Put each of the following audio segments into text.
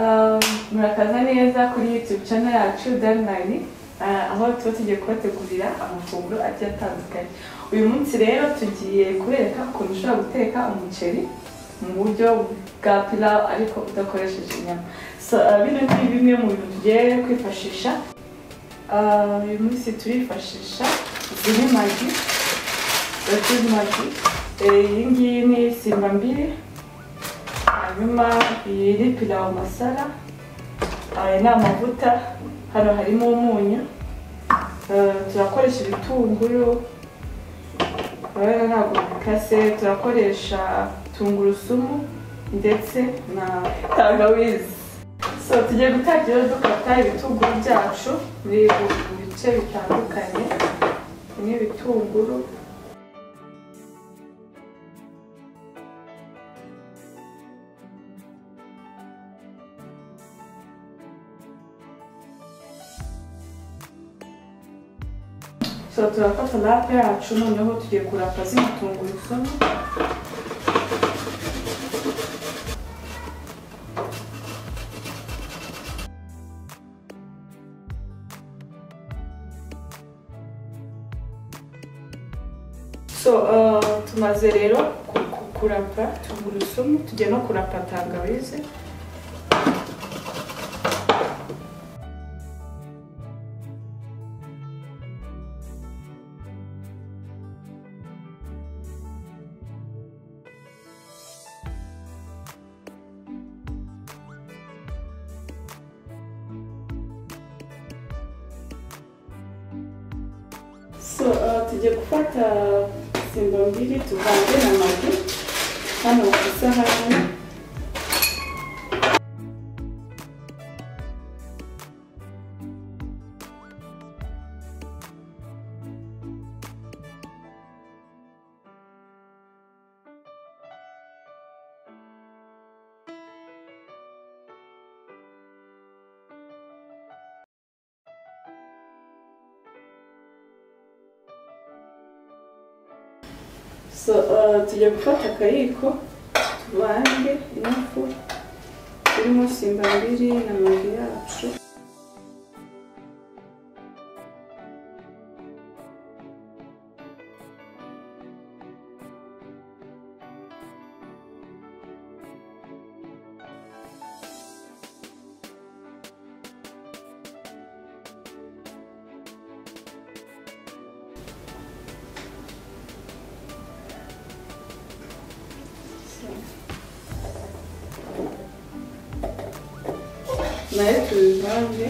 Um, murakaza neza kuri youtube channel yacu danline uh, aho tuba tugiye kubategurira amafunguro agiye atandukanye uyu munsi rero tugiye kubereka ukuntu ushobora guteka umuceri mu buryo bwa pilau ariko udakoresheje inyama so uh, bino ni bimwe mu bintu tugiye kwifashisha uh, uyu munsi turifashisha izi ni magi izi ni magi Eh, iyi ngiyi ni simba mbiri hanyuma iyi ni pilawu masara aya ni amavuta hano harimo umunyu Eh, turakoresha ibitunguru urabona ntabwo bikase turakoresha tungurusumu ndetse na tangawizi so tugiye gutangira dukata ibitunguru byacu muri mu bice bitandukanye ni ibitunguru so turafata lape yacu noneho tugiye kurapa zino tungurusumu so uh, tumaze rero ku- ku- kurapa tungurusumu tugiye no kurapa tangawizi so uh, tugiye gufata simba mbiri tuvange na magi hano ku isahani so uh, tugiye gufata akayiko tuvange inofu irimo simba mbiri na magi yacu nayo tubivange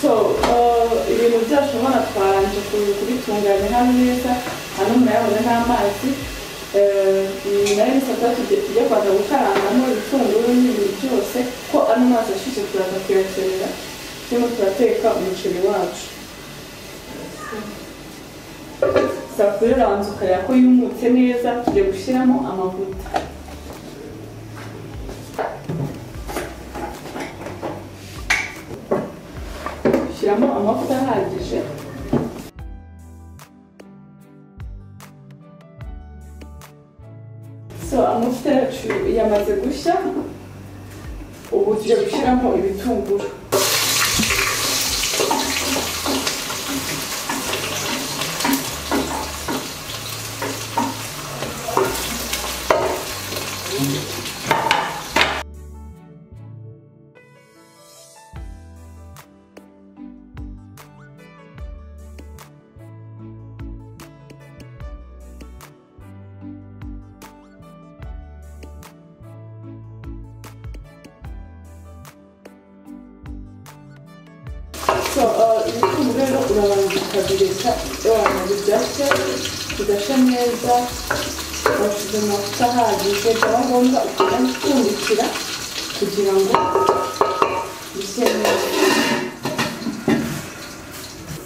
so uh, ibintu byacu urabona twabanje ku- kubitunganya hano neza hano murayabona n'amazi Eh, iyi nayo nisabwa tujye tujye kubanza gukarangamo ibitunguru n'ibintu byose ko ano mazi ashyushye turaza kuyakenera turimo turateka umuceri wacu safuriya urabanza ukareba ko yumutse neza tugiye gushyiramo amavuta shyiramo amavuta ahagije so amavuta yacu yamaze gushya ubu tugiye gushyiramo ibitunguru So, uh, ibitunguru rero urabanza ukabireka wamaze ibyatsi bigashya neza washyize amavuta ahagije byaba ngombwa ukajya upfundikira kugira ngo bishye neza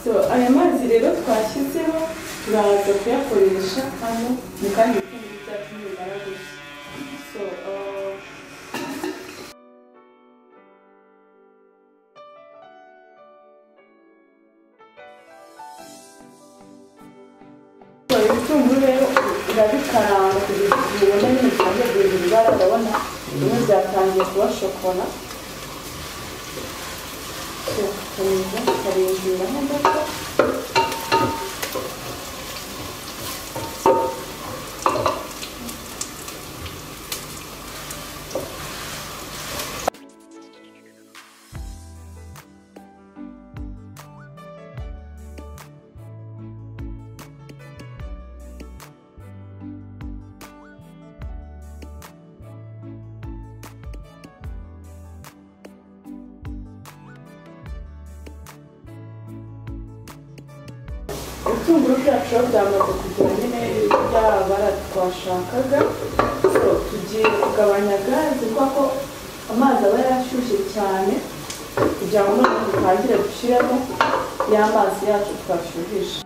so aya mazi rero twashyizeho turaza kuyakoresha hano mu kandi ibitunguru byacu nibimara gushya so uh, cyane urabona bimwe byatangiye kuba shokora tukarinda tukarindiramo gato ibitunguru byacu biba byamaze kugura nyine byabara twashakaga so tugiye kugabanya gaze kubera ko amazi aba yarashyushye cyane kugira ngo noneho dutangire dushyiremo ya mazi yacu twashyuhije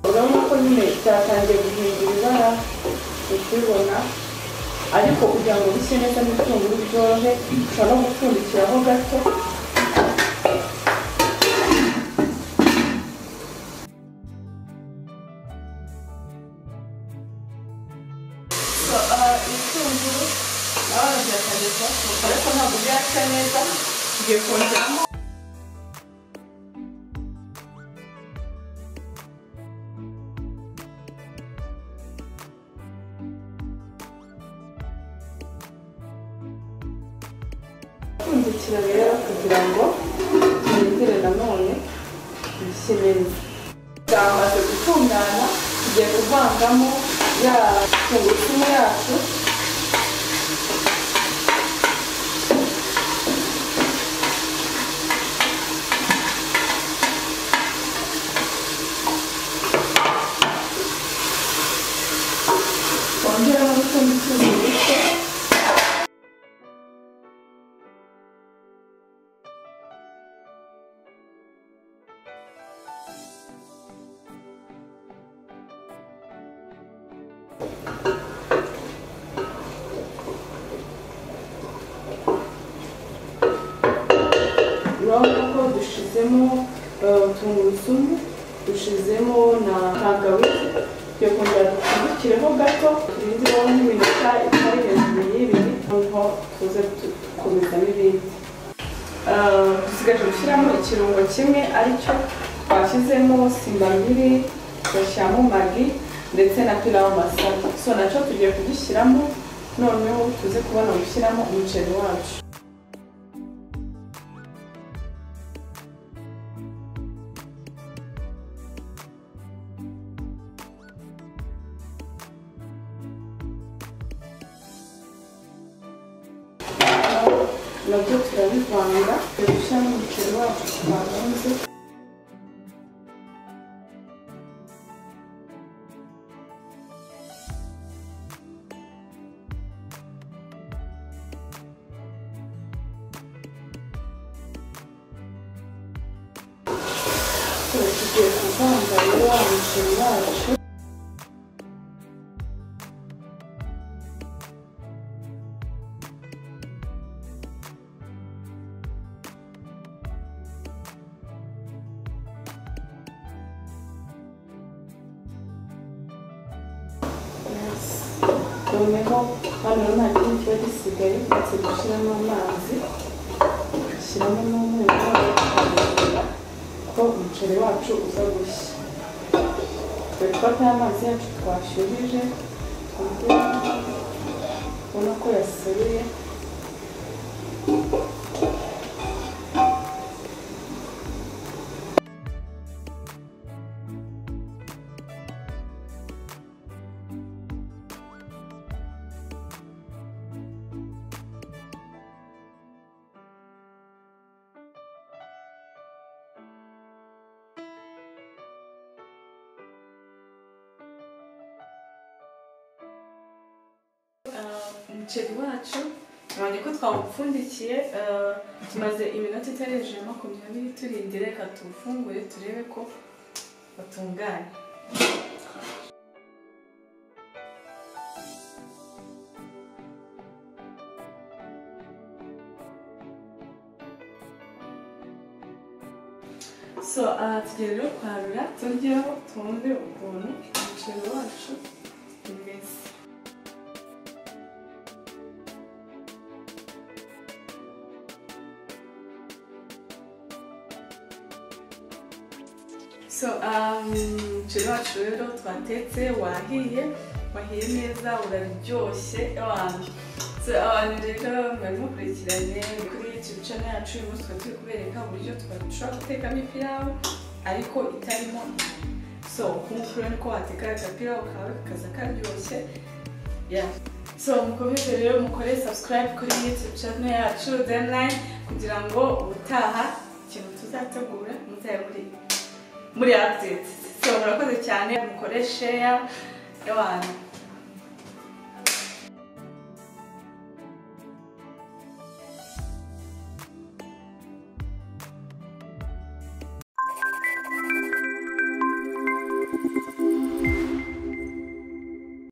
urabona ko nyine cyatangiye guhindura ibara ukibona ariko kugira ngo bise neza n'ibitunguru byorohe ushobora no gupfundikiraho gato So, ah, ibitunguru nawe byatangiye kubasohoka ariko ntabwo byacya neza tugiye kongeramo Pfundikira rero kugira ngo twongere nanone bishye neza. Byamaze gutungana tugiye kuvangamo ya tungurusumu yacu twongeramo n'utundi tuzi duto urabona ko dushizemo eh, tungurusumu dushizemo na tangawizi tugiye kongera dupfundikireho gato turindireho n'iminota itari hejuru y'ibiri noneho tuze tu- dukomeza n'ibindi Eh, dusigaje gushyiramo ikirungo kimwe aricyo twashyizemo simbabiri tugashyiramo magi ndetse na pilawu masala so nacyo tugiye kugishyiramo noneho tuze kubona gushyiramo umuceri wacu nabyo turabivanga turabishyiramo umuceri wacu twaronze So, tugiye kuvanga rero wa muceri wacu noneho hano nta kindi kiba gisigaye uretse gushyiramo amazi dushyiramo n'umunyu tukareba ko umuceri wacu uza gushya dore ko atari amazi yacu twashyuhije twongera ubona ko yasereye umuceri wacu nabonye ko twawupfundikiye eh, tumaze iminota itari hejuru ya makumyabiri turindire reka tuwufungure turebe ko watunganye so aha tugiye rero kwarura turyeho twumve ukuntu umuceri wacu umeze so um, umuceri wacu rero twatetse wahiye wahiye neza uraryoshye abantu so abantu rero bari mukurikiranye kuri youtube channel yacu uyu munsi tukaba turi kubereka uburyo twashobora gutekamo ipilawu ariko itarimo inyama. so nk'uko urabona ko wateka agapilawu kawe kakaza karyoshye Yeah. so mukomeze rero mukore subscribe kuri youtube channel yacu denline kugira ngo ubutaha ikintu tuzategura muzabe muri muri update so murakoze cyane mukore share y'abantu